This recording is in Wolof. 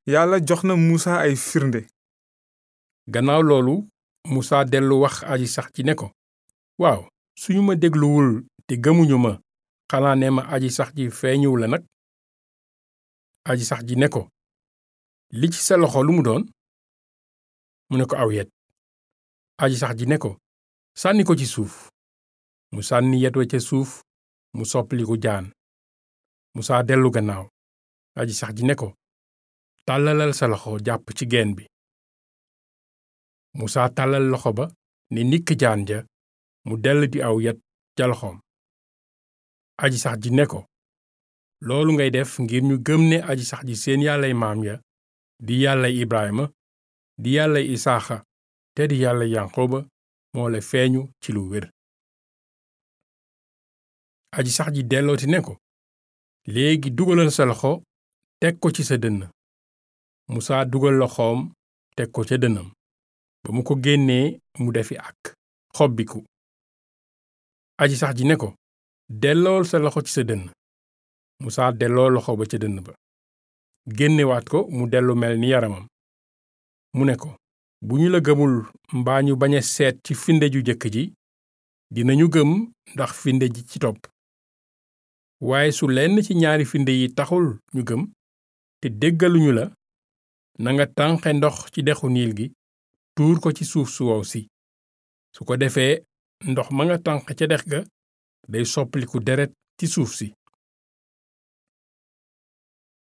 yàlla jox na muusa ay firnde gannaaw loolu musa dellu wax aji sax ji ne ko waaw suñu ma dégluwul te gëmuñu ma xanaa ne ma aji sax ji feeñuw la nag aji sax ji ne ko li ci sa loxo lu mu doon mu ne ko aw yet aji sax ji ne ko sànni ko ci suuf mu sànni yet wa ca suuf mu soppaliku jaan musaa dellu gannaaw aji sax ji ne ko tàllalal sa loxo jàpp ci geen bi musaa tàllal loxo ba ne nikk jaan ja mu dell di aw yet ca loxoom aji sax ji ne ko loolu ngay def ngir ñu gëm ne aji sax ji seen yàllay maam ya di yàllay ibrahima di yàllay isaaxa te di yàllay yanqoba moo la feeñu ci lu wér aji sax ji dellooti ne ko léegi dugalal sa loxo teg ko ci sa dënn musaa dugal loxoom teg ko ca dënnam ba mu ko génnee mu defi ak xobbiku aji sax ji ne ko dellool sa loxo ci sa dënn musaa delloo loxo ba ca dënn ba génnewaat ko mu dellu mel ni yaramam mu ne ko bu ñu la gëmul mbaa ñu bañ a seet ci finde ju jëkk ji dinañu gëm ndax finde ji ci topp waaye su lenn ci ñaari finde yi taxul ñu gëm te déggaluñu la nanga tànqe ndox ci dexu niil gi tuur ko ci suuf su wow si su ko defee ndox ma nga tànq ca dex ga day soppaliku deret ci suuf si